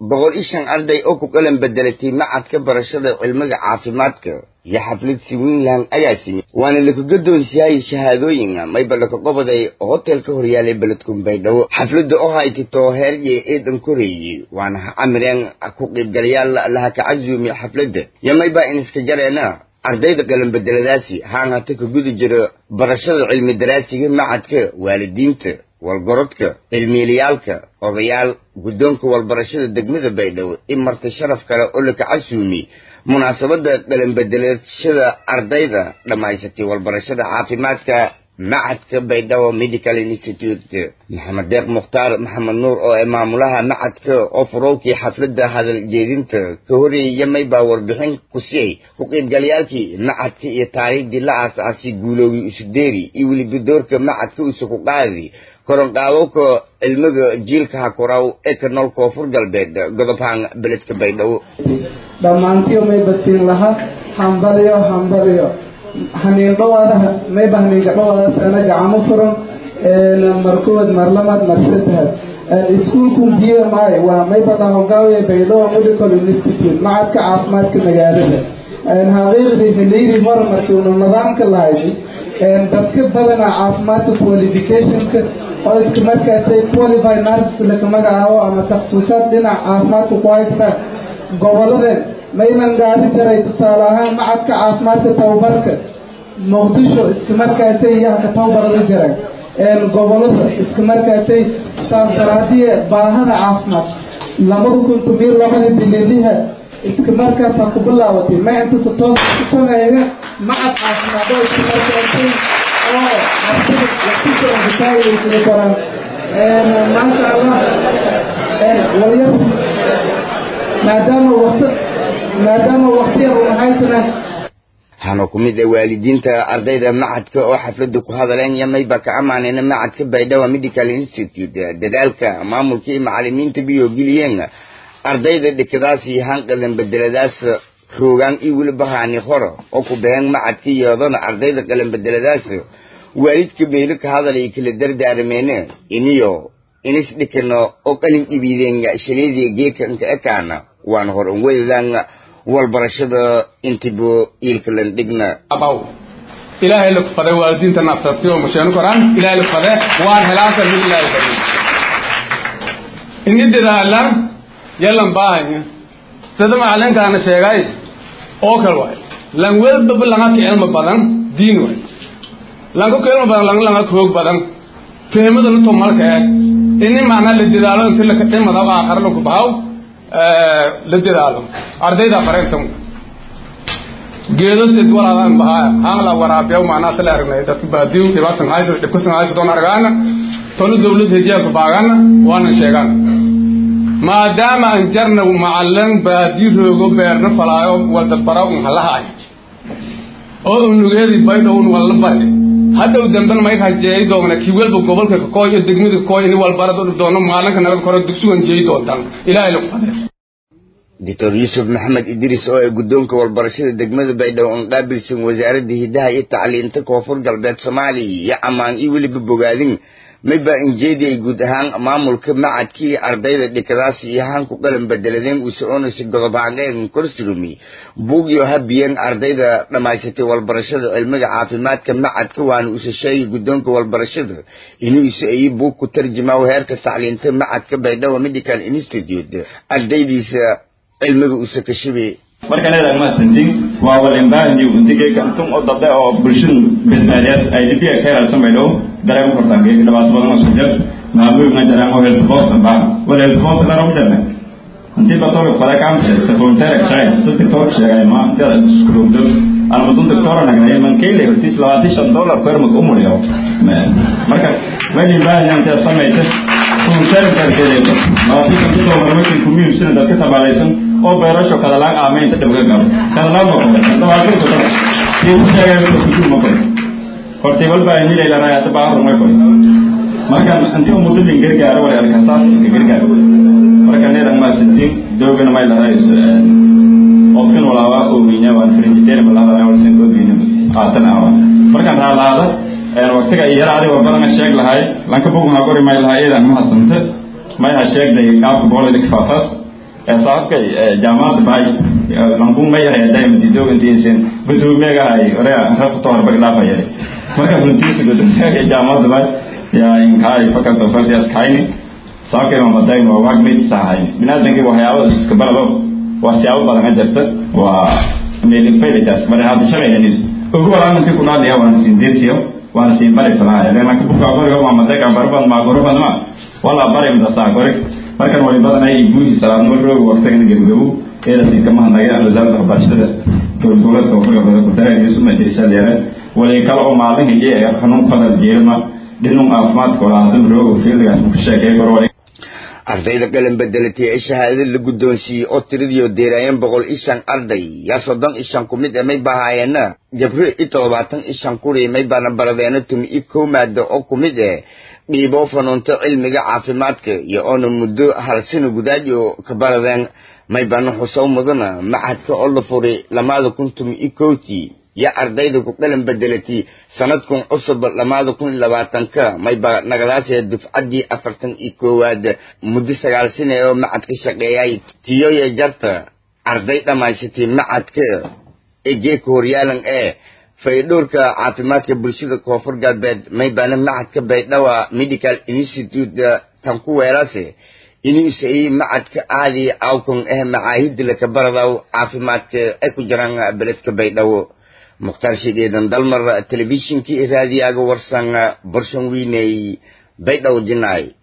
boqol iyo shan arday oo ku qalan bedelatay macadka barashada cilmiga caafimaadka iyo xaflad siwiinland ayaa simi waana laku gadoonsiyahay shahaadooyinka mayba laka qobaday hotel ka horyaalay beledkun baydhabo xafladda oo haytito heerye eedan koreeyey waana ha camireen ku qiibgalayaal laha ka casuumi xafladda iyo mayba in iska jareena ardayda qalan bedeladaasi haan hata ka gudi jiro barashada cilmi daraasiga macadka waalidiinta walgorodka cilmiilayaalka odayaal guddoonka walbarashada degmada baydhabo in marta sharaf kale oo laka casuumi munaasabadda qalanbedelashada ardayda dhammaysatay walbarashada caafimaadka macadka baydhabo medical institute maxamed deeq mukhtaar maxamed nuur oo ee maamulaha macadka oo furowkii xafladda hadal jeedinta ka horeeyay maybaa warbixin ku siyay ku qiibgalayaalkii macadka iyo taariikhdii la aas-aasay guuloogii isudeeri iyo weliba doorka macadka usa ku qaadi koronqaadowka cilmiga jiilka hakuraw ee ka nool koonfur galbeed godobhaan beledka baydhabo dhammaantiyo may badtiin laha hambaliyo hambaliyo haniin dhawaada mayba haniinka dhawaada sana gacamo furan markood marlamad marsadahad iskuulku b m i waa maybada hogaawiya baydhabo medical institute macadka caafimaadka magaalada xaqiiqdii xiliyadii hore markii unu nidaamka lahayd dadka badana caafimaadka qualificationka oo iska markaasay qualified nurses laka magacaabo ama taksuusaad dhinac caafimaadka ku haysta goboladeen maynan gaari jiray tusaale ahaan macadka caafimaadka tababarka muqdisho iska markaasay yahka tababarada jiray gobolada iska markaasay saas daraadiye baahada caafimaad labada kun tomiyo labadii bililiha iska markaasa ku bilaabatay ma intasa toos ku sameeya macad caafimaad oo iska markaasay oo martida lakusoonkasaayisla koraan maasha allah walyar maadaama waqti maadaama waqtiyar unahaysana waxaana ku mid ah waalidiinta ardayda macadka oo xafladda ku hadaleen iyo mayba ka ammaanayna macadka baydhabo medical institute dadaalka maamulka iyo macalimiinta biyogeliyeen ardayda dhikadaas iyo hanqalan bedeladaas roogaan iyo weliba haani hore oo ku baheen macadka iyadana ardayda qalan bedeladaas waalidka beelo ka hadalay kala dardaarameen iniyo inis dhikano oo qalin ibiideen shaleedii geekanka ekaana waana hor un weydaan walbarashada intibo iilkalan dhigna abaw ilaahay la kufaday waalidiinta nafsatay oo masheenu koraan ilaahay la kufaday waan helaasa min ilaahay fadhi ini dadaalan yalan baahanya sida macalinkaana sheegay oo kale waay lan welbaba langa ka cilmi badan diin waay langa ka cilmi badan langa langa ka hoog badan fahmadana to malka eh ini macnaa la dadaalo inti laka dhimada aakhara laku bahaw la dadaalo ardayda fareentan geedo sid walaadaan bahaa haan la waraabiyo macnaa tala aragnay dadka baadiyo dhibaasan haysa dhibkasan haysa doon argaana tonu dawlad hediyaa ku baagana waana sheegaan maadaama aan jarna macalin baadi roogo beerna falaayo wada bara un halahaay oo unugeedii baydhown walla bare hadhow dambena mayka jeey doona kii welba gobolka kakooy iyo degmada kakooy ini walbarada doono maalinka nabad koro dugsigan jeey doontaan ilaahay lagu fadee doctor yuusuf maxamed idriis oo ay guddoonka walbarashada degmada baydhabo un qaabilsan wasaaradda hidaha iyo tacliinta koonfur galbeed soomaaliya iyo ammaan iyo weliba bogaadin mayba injeedi ay guud ahaan maamulka macadkii ardayda dhikadaas iyo haanku qalan bedeladeen uu soconaysa godobhaangeen korsurumi buugyo habiyeen ardayda dhammaysatay walbarashada cilmiga caafimaadka macadka waana usa sheegay guddoonka walbarashada inuu isa ayi buug ku tarjumaayo heerka tacliinta macadka baydhabo medical institute ardaydiisa cilmiga usa kashabay markaan eedahay maasantin waa walimbaahni untigeyka intum oo dambe oo bulshadu badbaadiyaas ay dhibiga ka helaysan bay dhow dareema kortaan geeka dhibaato badan oo isku jir maamooyina jaraan oo health force baa wala health force dhan ugu jarnay intii batoga fada kaamse safontere shay saddex toor sheegay ma inta iskuuldo aan mudun doctor nagnay man keyle hortis labaatan shan dollar per mak umuriyo marka walimbaahni inta samaysa safontere karkeedo labaatan shan dollar markii kumiyum sina dadka tabaalaysan oo beerasho kadalaan aamaynta dhibka gabo kadalaan ma qabo dabaaqin ku dara tii sheegay ku ku ma qabo hortay walba ay nilay la raayata baa rumay qoy marka intii uu muddo gargaar wala arkasaas ka gargaar marka neeran ma sidii doogana may la raayso qofkan walaaba oo wiina waan frigideer ma la raayay wala sen goobina qaatan awa marka raalaada ee waqtiga yaraadi waa badan sheeg lahay lanka bugun ha qori may lahay eedan ma hasanta may ha sheegday qaabka boolida kifaafas sababkay jaamacadda bahay lanku ma yahay daimadidogantiisin gudoomiyaga ay ore raftoor baglaafaya marka runtiisa gudoomiyaga jaamacadda bahay yaa inkaay faculty of health kaini sababkay mamadayn waa wagmid sahay binaadankii waxyaabo iska barado waa siyaabo badan ka jirta waa meelifaylitas mara hadda shalayhanis ugu walaamintii ku dhaadaya waana siin deertiyo waana siin bari falaya leenaka buka qoriga mamadayga barban maagoroban ma wala bari mdasaa qorig markan way badanay guuhi salaadnimo rooga waqtigan gebgabo eelasi kama hadnagay wasaaradda waxbarashada dowladgoboleedka koonfurga badan ku dareen iyo suma dirisa leere wali kale oo maalin hiye ee xanuun fadal jeelma dhinun caafimaadka wala hadin rooga fiildigaas ku sheekay kor ardayda qalan bedelatay ee shahaadada la guddoonsiiyey oo tiradii deeraayeen boqol iyo shan arday yaa soddon iyo shan ku mid e may bahaayeena jabri iyo toddobaatan iyo shan kuri may baana baradeena tumi iyo kow maado oo ku mid eh dhiiboo fanuunto cilmiga caafimaadka iyo oona muddo hal sano gudaaji oo ka baradeen may baana xusow mudana machadka oo la furay lamaada kun tumi iyo kowtii yaa ardayda ku qalan bedelatay sanadkun cusub lamaada kun iyo labaatanka mayba nagadaasee dufcaddii afartan iyo koowaad muddo sagaal sane oo macad ka shaqeeyay tiyoya jarta arday dhammaysatay macadka ee geeka horyaalan ee faydhowrka caafimaadka bulshada koonfur galbeed maybaana macadka baydhawa medical institute tan ku weelase inuusay macadka aadi awkun eh macaahida laka baradaw caafimaadka ay ku jiraan beledka baydhawo mukhtaar shigeedan dalmar telefishinkii raadiyaga warsan borshan wiiney baydhaw jinaay